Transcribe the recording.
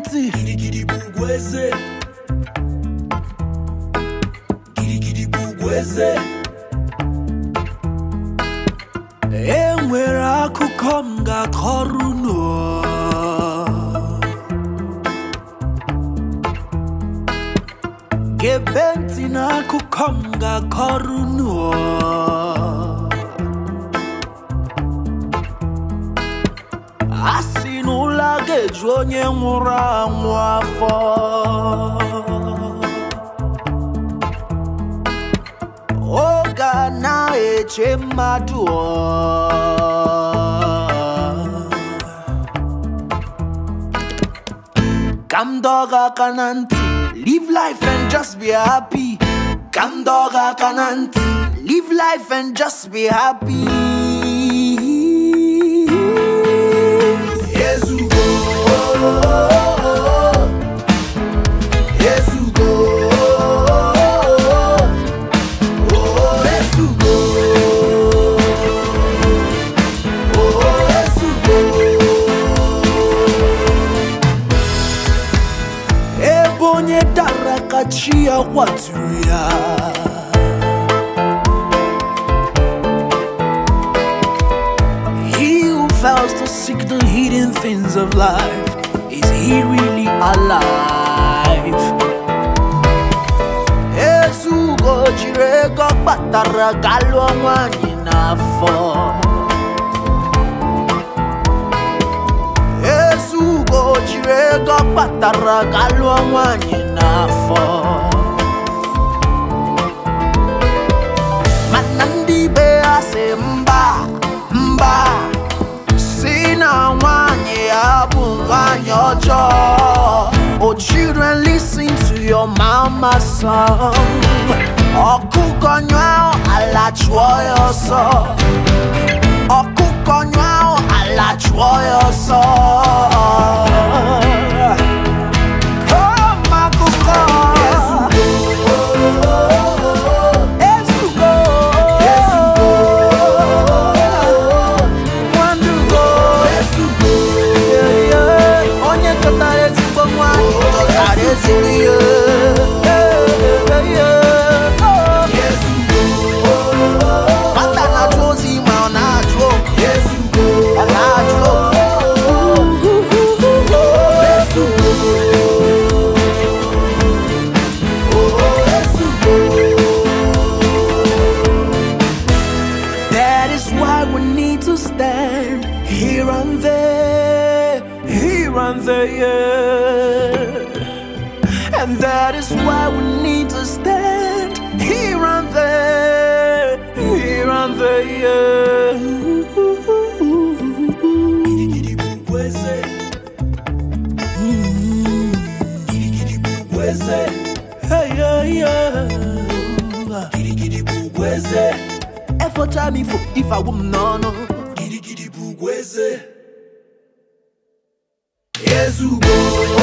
ntị Gidigidi bụ ugwu eze Gidigidi bụ ugwu eze e nwere akụkọ m ga-akọrọ unu gebe ntị n'akụkọ m ga-akọrọ unu a sị na ụlọ a ga-eju onye nwụrụ anwụ afọ oge a na-eche mmadụ ọ. ka m dọọ gị aka na ntị live life and just be happy ka m dọọ gị aka na ntị live life and just be happy Ezugo Ezugo Oh Ezugo Oh Ezugo ebe onye dara ka chi ya kwaturu ya He who fails to seek the hidden things of life, is he really alive? Ezugo jiri ego kpatara ga lụọ nwanyị n'afọ Ezugo jiri ego kpatara ga lụọ nwanyị n'afọ mana ndị be ya sị mba mba si na nwanyị ya bụ nwanyị ọjọọ Oh children listen to your mama song ọkụkọ nyụọ ala chụọ ya ọsọ ọkụkọ nyụọ ala chụọ ya ọsọ Come akụkọ Ezugo Nwandugo Yeah, yeah. onye chọtara ezigbo nwanyị chọtara ezigbo ihe Yeah, yeah. Oh. Nwata na-achụ ozi ma ọ na-achụ okwu ọ na-achụ okwu That is why we need to stand here and there, here and there. And that is why we need to stand here and there, here and there. Gidigidi bụ ugwu eze Gidigidi bụ ugwu eze Hey, yeah, yeah. Gidigidi bụ ugwu eze Efọcha m ifo ifawu m n'ọnụ. Gidigidi bụ ugwu eze Ezugo